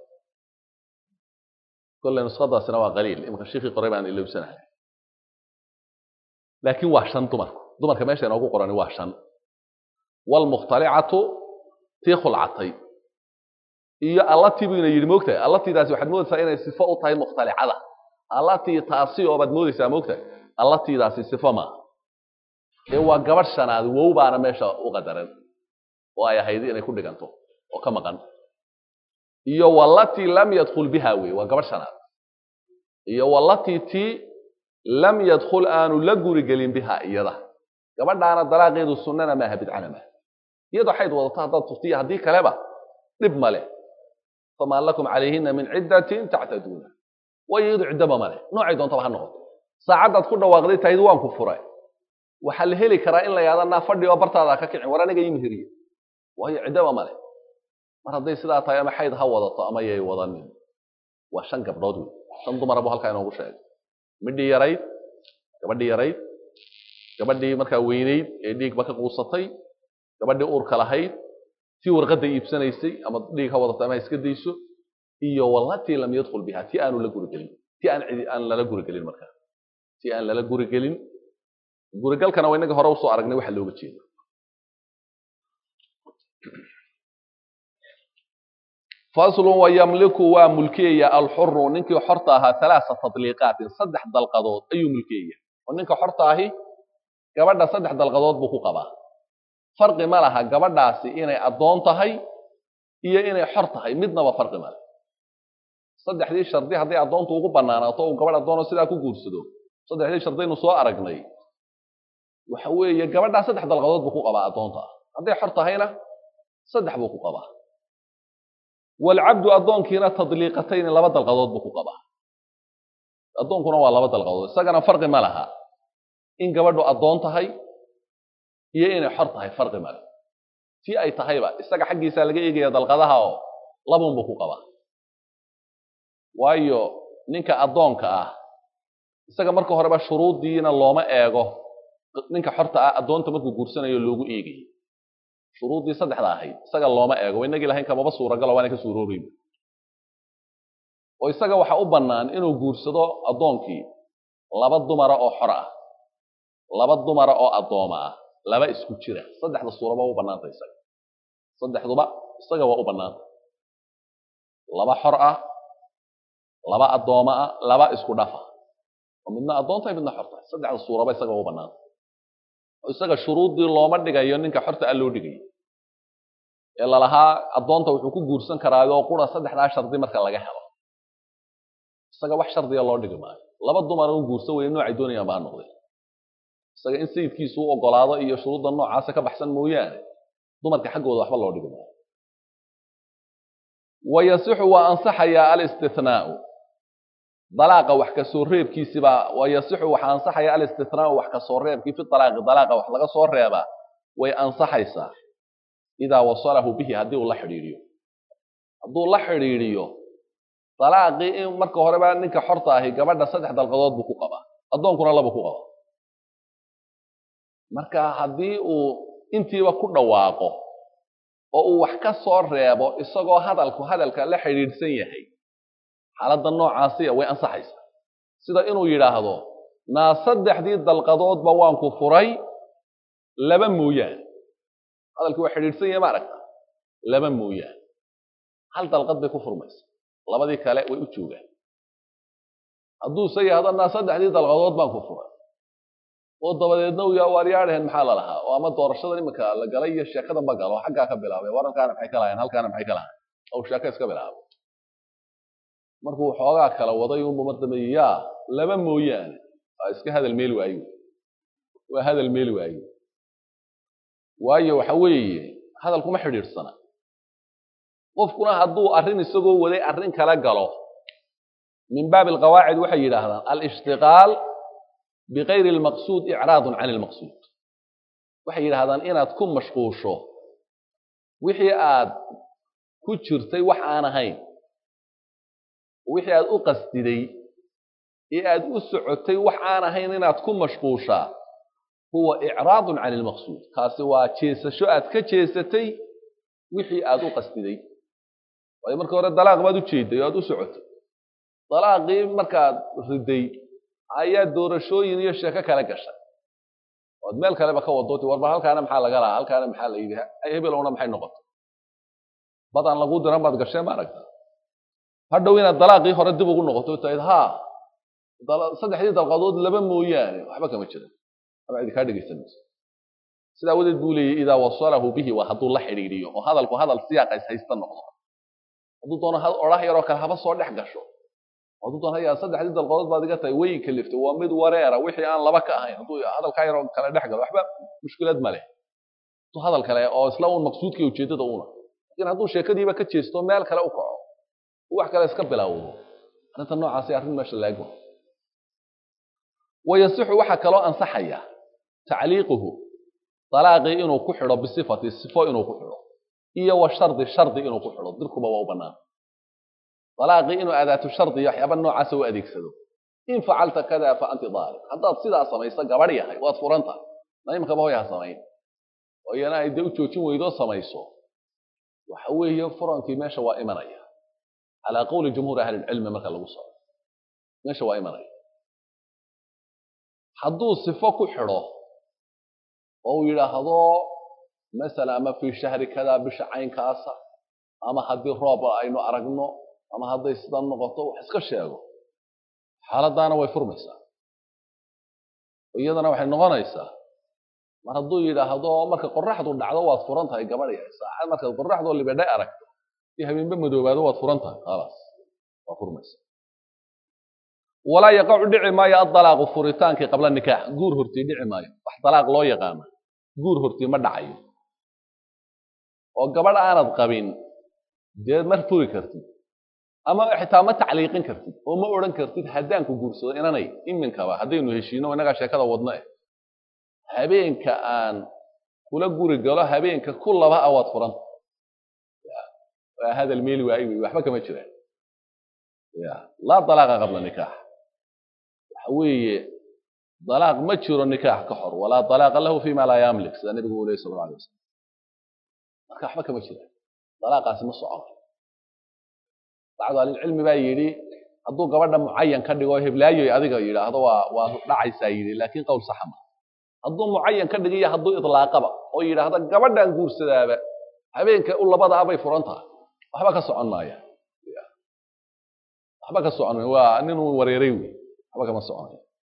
kolley nuskhadaasina waa qaliil imika shiikii qoray baan ilowsanahay laakiin waa shan dumarku dumarka meesha inoogu qorani waa shan waalmukhtalicatu tii khulcatay iyo allatii buu ina yidhi moogtahay allatiidaasi waxaad moodaysaa inay sifo u tahay mukhtalicada allatii taasi oo baad moodaysaa moogtahay allatiidaasi sifo maaha ee waa gabadh shanaad wow baana meesha u qadaran oo ay ahayd inay ku dhiganto oo ka maqan iyo wallatii lam yadkhul biha wey waa gabadh shanaad iyo wallatii tii lam yadkhul aanu la guri gelin biha iyada gabadhaana dalaaqeedu sunnana maaha bidcana maaha iyadoo xayd wadato haddaad tuftiya haddii kaleba dhib male famaa lakum calayhina min ciddatin tactaduuna waayo iyadu ciddaba male noocay doontaba ha noqoto saacaddaad ku dhawaaqday tahid waan ku furay waxaa la heli karaa in la yahda naa fadhi oo bartaada ka kicin war aniga ii meheriye waayo ciddaba male mar hadday sidaa tahay ama xayd ha wadato ama yay wadanin waa shan gabdhood wey shan dumara buu halkaa inoogu sheegay midhii yarayd gabadhii yarayd gabadhii markaa weynayd ee dhiigba ka quusatay gabadhii uurka lahayd tii warqadda iibsanaysay ama dhiig ha wadato ama ha iska dayso iyo wallatii lam yadkhul biha tii aanu la gurigelin tii aan cidi aan lala gurigelin markaa tii aan lala gurigelin gurigalkana waa inaga hore usoo aragnay waxa looga jeedo faslun wayamliku waa mulkiyaya alxuru ninkii xorta ahaa halaasa tadliiqaatin saddex dalqadood ayuu mulkiyaya oo ninka xorta ahi gabadha saddex dalqadood buu ku qabaa farqi ma laha gabadhaasi inay addoon tahay iyo inay xor tahay midnaba farqi male saddexdii shardi hadday addoontu ugu banaanaato uu gabadh addoono sidaa ku guursado saddexdii shardaynu soo aragnay waxa weeye gabadhaa saddex dalqadood buu ku qabaa addoonta hadday xor tahayna saddex buu ku qabaa waalcabdu addoonkiina tadliiqatayni laba dalqadood buu ku qabaa addoonkuna waa laba dalqadood isagana farqi ma laha in gabadhu addoon tahay iyo inay xor tahay farqi male tii ay tahayba isaga xaggiisaa laga eegaya dalqadaha oo labunbuu ku qabaa waayo ninka addoonka ah isaga marka horeba shuruuddiina looma eego ninka xorta ah addoonta markuu guursanayo loogu eegayo shuruuddii saddexda ahayd isaga looma eego inagii lahayn kamaba suuragalo waana ka suuroobayba oo isaga waxa u bannaan inuu guursado addoonkii laba dumara oo xor ah laba dumara oo addooma ah laba isku jira saddexda suuraba u bannaanta isaga saddexduba isaga waa u bannaanta laba xor ah laba addooma ah laba isku dhafa oo midna addoon tahay midna xor tahay saddexda suuraba isaga waa u bannaanta oo isaga shuruuddii looma dhigayo ninka xorta ah loo dhigayo ee lalahaa addoonta wuxuu ku guursan karaayoo qura saddexdaa shardi marka laga helo isaga wax shardiga loo dhigi maayo laba dumara u guursan weye noocay doonayaan baa noqday isaga in sayidkiisu u ogolaado iyo shuruudda noocaasa ka baxsan mooyaane dumarka xaggooda waxba loo dhigi maayo wayasixu waa ansaxayaa alistinaau dalaaqa wax kasoo reebkiisibaa wayasixu waxaa ansaxaya alistinaau wax kasoo reebkii fi alaaqi dalaaqa wax laga soo reebaa way ansaxaysaa idaa wasalahu bihi haddii uu la xidhiidhiyo hadduu la xidhiidhiyo dalaaqii in marka horeba ninka xorta ahi gabadha saddex dalqadood buu ku qabaa addoonkuna laba ku qabaa marka haddii uu intiiba ku dhawaaqo oo uu wax ka soo reebo isagoo hadalku hadalka la xidhiidhsan yahay xaaladda noocaasiya way ansaxaysaa sida inuu yidhaahdo naa saddexdii dalqadoodba waan ku furay laba mooyaane hadalkii waa xidhiidhsan yahay ma aragta laba mooyaane hal dalqad bay ku furmaysa labadii kale way u joogaan hadduuse yahdo naa saddexdii dalqadood baan ku furay oo dabadeedna uu yaa waaryaadhaheen maxaa la lahaa oo ama doorashadan iminka la galay iyo sheekadan ba galo xaggaa ka bilaabay warankaana maxay ka lahayn halkaana maxay ka lahayn ou sheeko iska bilaabay markuu xoogaa kala waday unbu mar dambe yaa laba mooyaane waa iska hadal meel waayo waa hadal meel waayo waayo waxa weeye hadalkuma xidhiidhsana qofkuna hadduu arrin isagoo waday arrin kala galo min baabi alqawaacid waxay yidhaahdaan alishtiqaal bikayri almaqsuud icraadun can ilmaqsuud waxay yidhahdaan inaad ku mashquusho wixii aad ku jirtay wax aan ahayn wixii aad u qasdiday ee aad u socotay wax aan ahayn inaad ku mashquushaa huwa icraadun can ilmaqsuud kaasi waa jeesasho aad ka jeesatay wixii aad u qasdiday waayo marka hore dalaaq baad u jeeday oo aad u socotay dalaaqii markaad riday ayaa doorashooyin iyo sheeko kale gashay oad meel kaleba ka wadooti warba halkaana maxaa laga lahaa halkaana maxaa la yidhi hebelowna maxay noqotay badaan lagu diran baad gasheen ma aragta hadhow inaad dalaaqii hore dib ugu noqoto tahayd ha saddexdii dalqadood laba mooyaane waxba kama jiran ama cidi kaa dhegaysanayso sidaa wadeed buu leeyahy idaa wasalahu bihi waa hadduu la xidhiidhiyo oo hadalku hadal siyaaqays haysta noqdo hadduu doono odhah yaroo kale haba soo dhex gasho hadduu doono haya saddexdii dalqadood baad iga tahay way kaliftay waa mid wareera wixii aan laba ka ahayn hadduu hadalkaa yaroo kale dhex galo waxba mushkilad ma leh hadduu hadal kale oo isla uun maqsuudkii ujeeddada una lakin hadduu sheekadiiba ka jeesto meel kale u kaco wax kale iska bilaawdo arrinta noocaasi arrin meesha laagma wayasixu waxaa kaloo ansaxaya tacliiquhu dalaaqii inuu ku xidho bisifati sifo inuu ku xidho iyo wa shardi shardi inuu ku xidho dirkuba waa u bannaan dalaaqii inuu adaatu shardi iyo waxyaaba noocaasa u adeegsado in facalta kada fa anti daaliq haddaad sidaa samayso gabadh yahay waad furanta naimkaba hoy ha samayn oo iyana ay dee u joojin weydoo samayso waxa weeye furankii meesha waa imanaya calaa qowli jumhuuri ahlilcilmi marka lagu socdo meesha waa imanaya hadduu sifo ku xidho oo uu yidhaahdo masala ama fii shahri kada bisha caynkaasa ama haddii roob aynu aragno ama hadday sidan noqoto wax iska sheego xaaladdaana way furmaysaa iyadana waxay noqonaysaa mar hadduu yidhaahdo marka qoraxdu dhacdo waad furan tahay gabadh yahay saacad markaad qoraxdoo libedhay aragto iyo habeenba madoobaado waad furan tahay khalaas waa furmaysa walaa yaqacu dhici maayo adalaaqu furitaankii qabla nikaax guur hortii dhici maayo wax dalaaq loo yaqaana guur hortii ma dhacayo oo gabadh aanad qabin dee mar furi kartid ama xitaa ma tacliiqin kartid oo ma odhan kartid haddaan ku guursado inanay iminkaba haddaynu heshiino innagaa sheekada wadno eh habeenka aan kula guri galo habeenka ku laba a waad furanta waa hadal meeli waayi wey waxba kama jiraan ya laa dalaaqa qabla nikaax waxa weeye dalaaq ma jiro nikaax ka hor walaa dalaaqa lahu fima laa yamlik sida nabigu uu leyy sal alla alay wasalam marka waxba kama jiraan dalaaqaasi ma socono bacdu ahlilcilmi baa yidhi hadduu gabadha mucayan ka dhigo heblaayoy adiga yidhaahdo waa waa dhacaysaa yidhi laakiin qowl saxa ma hadduu mucayan ka dhigiyo hadduu idlaaqaba oo yidhaahdo gabadhaan guursadaaba habeenka u labada abay furan tahay waxba ka socon maaya waxba ka socon maaya waa ninuu wareeray wey waxba kama soconayo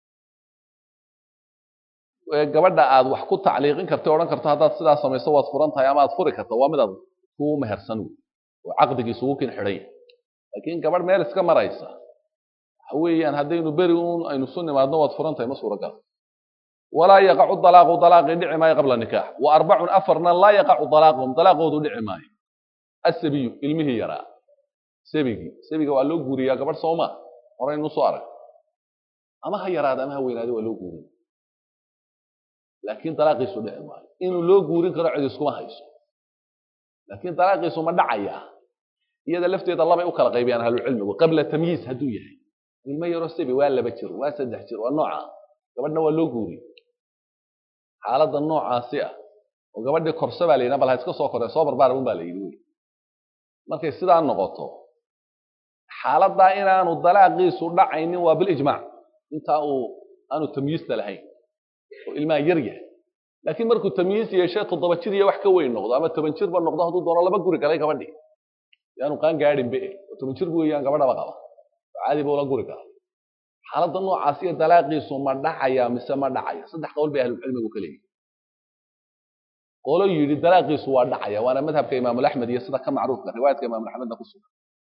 gabadha aad wax ku tacliiqin karta odhan karto haddaad sidaa samayso waad furan tahay ama aad furi karta waa midaad ku mehersan wey oo caqdigiisugu kin xidhan yahay laakiin gabadh meel iska maraysa waxa weeyaan haddaynu beri un aynu su nimaadno waad furan tahay ma suuragal walaa yaqacu dalaaqu dalaaqii dhici maayo qabla nikaax wa arbacun afarna laa yaqacu dalaaquhum dalaaqoodu dhici maayo asabiyu ilmihii yaraa sabigii sabiga waa loo guuriyaa gabadh sooma horaynu soo arag ama ha yaraada ama ha weynaada waa loo guuriya laakiin dalaaqiisu dhici maayo inuu loo guurin karo cid iskuma hayso laakiin dalaaqiisu ma dhacaya iyada lafteeda labay u kala qaybiyaan ahlucilmigu qabla tamyiiz hadduu yahay ilmo yaroo sabi waa laba jir waa saddex jir waa nooca gabadhna waa loo guuriy xaaladda noocaasi ah oo gabadhii korse baa la yidhi bal ha iska soo koree soo barbaara un baa la yidhi wey markay sidaa noqoto xaaladdaa inaanu dalaaqiisu dhacaynin waa bilijmaac intaa uu aanu tamyiista lahayn oo ilmaha yar yahay laakiin markuu tamyiis yeeshe toddoba jir iyo wax ka weyn noqdo ama toban jirba noqdo hadduu doono laba guri galay gabadhii yaanu qaan gaadhin be oo toban jir bu weeyaan gabadhaba qaba oo caadi buu la guri kara xaaladda noocaas iyo dalaaqiisu ma dhacaya mise ma dhacaya saddex qowl bay ahlulcilmigu ka leeyihin qolo yidhi dalaaqiisu waa dhacaya waana madhabka imaamulaxmed iyo sida ka macruufka riwaayadka imaamulaxmedna ku sugan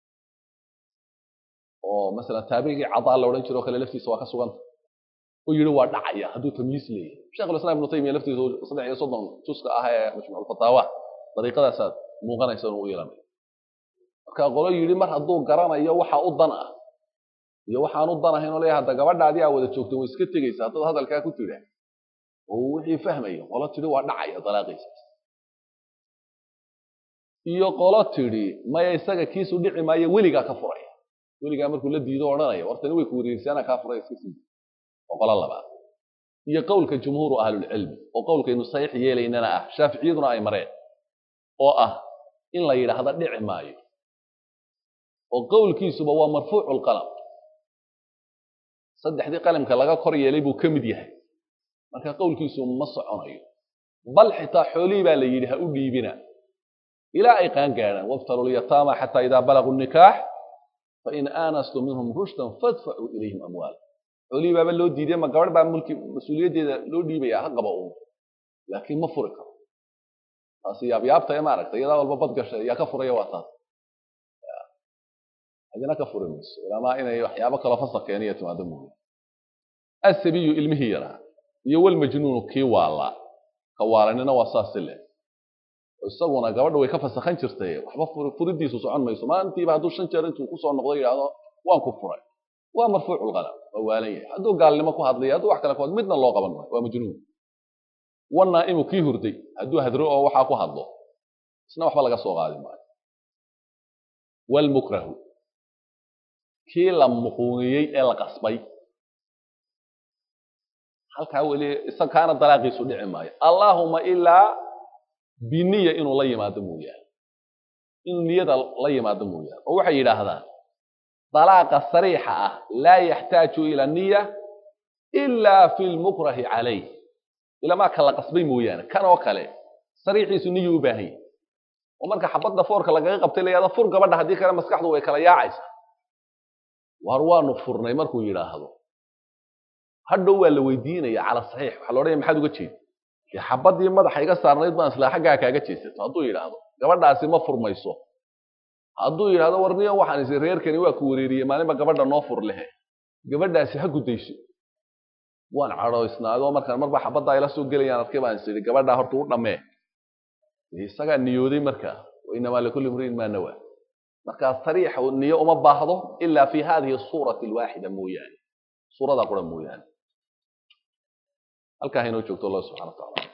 oo masalan taabicigii cadaa la odhan jiro o kale laftiisa waa ka suganta oo yidhi waa dhacaya hadduu tamyiis leeyahay sheikhulislam ibnu taymiya laftiisa saddex iyo soddon juska ah ee majmuucfataawa dariiqadaasaad muuqanaysa inuu u yeelanayo marka qolo yidhi mar hadduu garanayo waxa u dan ah iyo waxaan u dan ahayn oo leeyahay hadda gabadhaadii aa wada joogta way iska tegaysa haddaad hadalkaa ku tidha oo wixii fahmayo qolo tidhi waa dhacaya dalaaqiisa iyo qolo tidhi maya isaga kiisu dhici maayo weligaa ka furaya weligaa markuu la diido odhanaya wartani way ku wareegsaana kaa furaya iska sii oo qolo labaad iyo qowlka jumhuuru ahlulcilmi oo qowlkaynu saxiix yeelaynana ah shaaficiyaduna ay mareen oo ah in la yidhaahdo dhici maayo oo qowlkiisuba waa marfuucu lqalam saddexdii qalimka laga kor yeelay buu ka mid yahay marka qowlkiisu ma soconayo bal xitaa xoolihii baa la yidhi ha u dhiibina ilaa ay qaan gaadhaan wabtalu lyataama xataa idaa balaguu nikaax fain aanastum minhum rushdan fadfacuu ilayhim amwaala xoolihii baaba loo diiday ma gabadh baa mulki mas-uuliyaddeeda loo dhiibaya ha qaba uun laakiin ma furi karo taasi yaabyaabta ee maaragtay iyadaa walba bad gashay yaa ka furaya waa taas adina ka furi mayso ilaamaa inay waxyaabo kaloo fasa keeniya timaado mooye asabiyu ilmihii yaraa iyo walmajnuunu kii waalaa ka waalanina waa saasi leh isaguna gabadha way ka fasakhan jirtay waxba furidiisu socon mayso maalintiiba hadduu shan jeer intuu kusoo noqdo yidhaahdo waan ku furay waa marfuucu lqalam waa waalan yahay hadduu gaalnimo ku hadlaya hadduu wax kale ku hadlo midna loo qaban maayo waa majnuun wanaa'imu kii hurday hadduu hadro oo waxaa ku hadlo isna waxba laga soo qaadi maayo walmukrahu kii la muquuniyey ee la qasbay halkaa weli isagkaana dalaaqiisu dhici maayo allaahuma ilaa biniya inuu la yimaado mooyaane inuu niyada la yimaado mooyaane oo waxay yidhaahdaan dalaaqa sariixa ah laa yaxtaaju ila niya ilaa fi lmukrahi calayh ilamaa ka la qasbay mooyaane kan oo kale sariixiisu niyu u baahan yahy oo marka xabadda foorka lagaga qabtay la yahdo fur gabadha haddii kale maskaxdu way kala yaacaysa waar waanu furnay markuu yidhaahdo hadhow waa la weydiinaya cala saxiix waxaa la odhanaya maxaad uga jeeda dee xabaddii madaxa iga saarnayd baan islaa xaggaa kaaga jeesato hadduu yidhaahdo gabadhaasi ma furmayso hadduu yidhahdo warniyo waxaan isi reerkani waa ku wareeriyey maalinba gabadha noo fur lehe gabadhaasi ha guddayso waan cadhoysnaadoo markaan marba xabaddaa ila soo gelayaan arkay baan is idhi gabadhaa horta u dhammee isagaa niyooday markaa wainamaa likulli mriin maa nawaa markaa sariixa niyo uma baahdo ilaa fi hadihi suurati alwaaxida mooyaane suuradaa qura mooyaane halkaa haynoo joogto allah subxana wa tacala